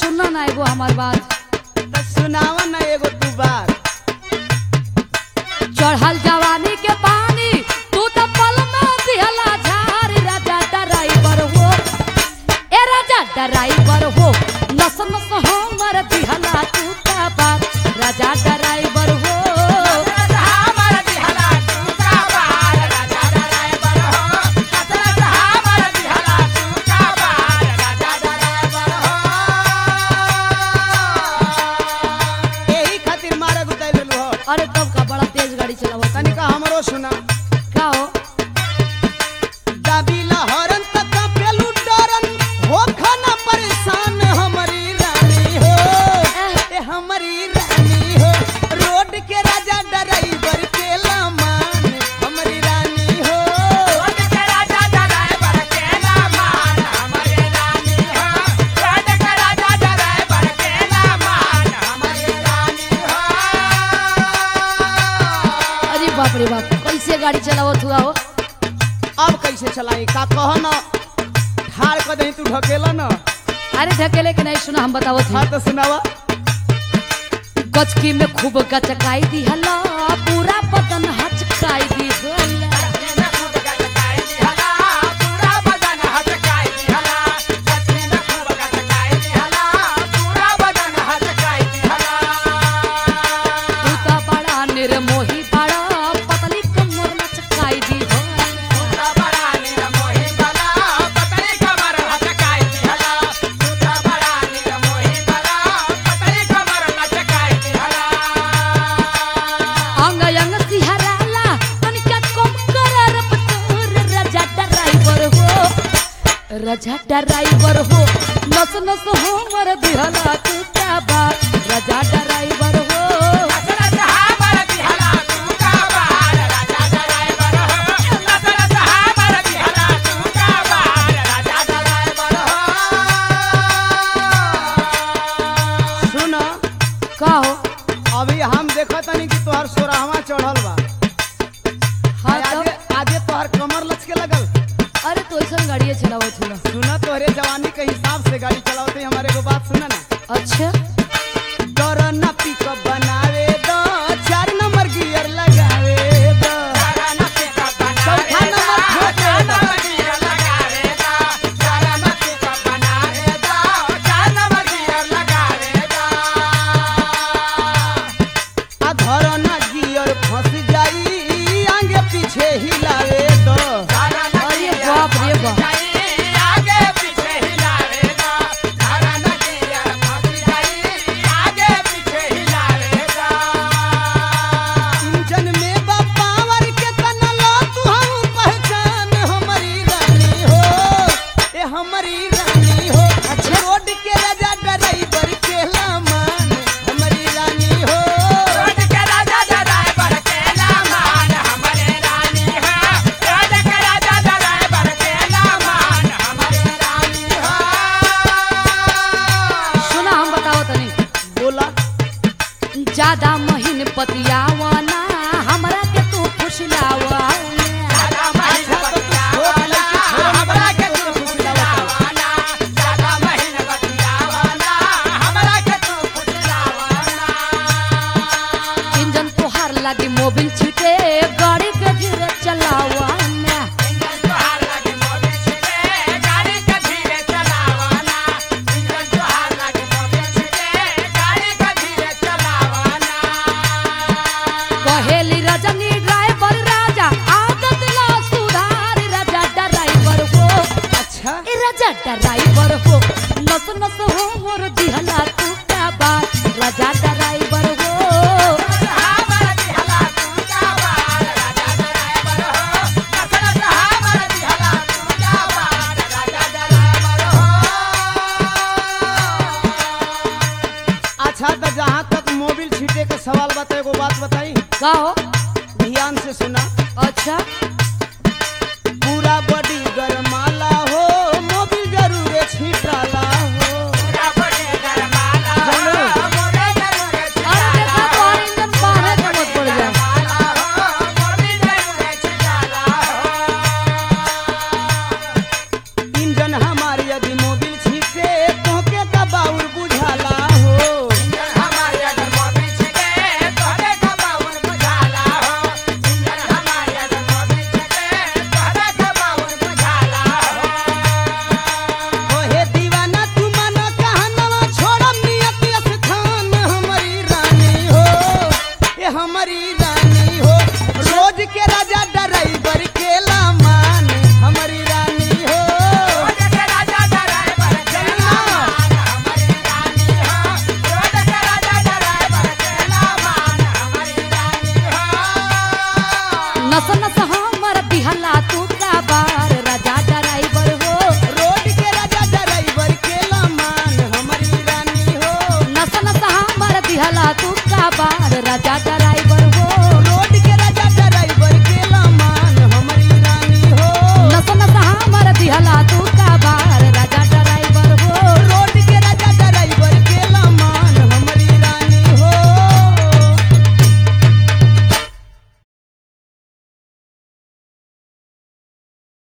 सुनना ना एगो हमार बात तो सुनावा ना एगो तू बात चढ़ल जवानी के पानी तू तो पल में दिहला झार राजा ड्राइवर हो ए राजा ड्राइवर हो नस नस हमर दिहला तू का बात राजा ड्राइवर हो यही खातिर मारे गुताई लेलू हो अरे तब का बड़ा तेज गाड़ी चलावत तनिका हमरो सुना का हो दाबीला हरन तक पेलू डरन हो खाना परेशान हमारी रानी हो ए हमारी रानी हो रोड के राजा ड्राइवर के लामान हमारी रानी हो अरे बाप रे बाप कैसे गाड़ी चलावत हुआ हो अब कैसे चलाई का कह न ठार कर दही तू ढकेला न अरे ढकेले के नहीं सुना हम बतावत हाँ हूँ तो सुनावा गचकी में खूब गचकाई दी हला पूरा बदन हचकाई दी हला तू तो बड़ा निर्मोही बड़ा पतली कमर लचकाई दी हला अंग अंग सिहराला तनिका कम कर रफ्तार राजा ड्राइवर हो राजा ड्राइवर हो नस नस हमर दिहला तू क्या बात राजा ड्राइवर हो सुन का हो अभी हम देखत तनी कि तोहर सोराहवा चढ़ल बा हाँ आगे तब आगे तोहर कमर लचके लगल अरे तो ऐसा गाड़िया चलावत हुआ सुना तोहरे जवानी के हिसाब से गाड़ी चलावते हमारे को बात सुना ना अच्छा डर ना पिकअप बनावे दो चार नंबर गियर लगावे दो चौथा नंबर ठोके दो आ धर ना गियर फंस जाई आगे पीछे हिलावे दो अरे बाप रे बाप इंजन में बा पावर के तना लो तू हम पहचान हमारी रानी हो ए हमारी रानी हो अच्छा रोड के राजा ड्राइवर के लामान हमारी रानी हो सुना हम बताओ तनी बोला ज्यादा महीन पतियावाना हमरा के तू फुसलावा अच्छा तो तू छोट लड़की छोड़ हमरा के तू फुसलावत इंजन तोहार लागी मोबिल छिटे गाड़ी के धीरे चलावा कहेली रजनी ड्राइवर राजा आदत ला सुधार राजा ड्राइवर हो अच्छा ए राजा ड्राइवर हो नस नस हो मोर दिहला तू क्या बात राजा ड्राइवर हो अच्छा तो जहाँ तक मोबिल छीटे के सवाल बता एगो बात बताई का हो ध्यान से सुना अच्छा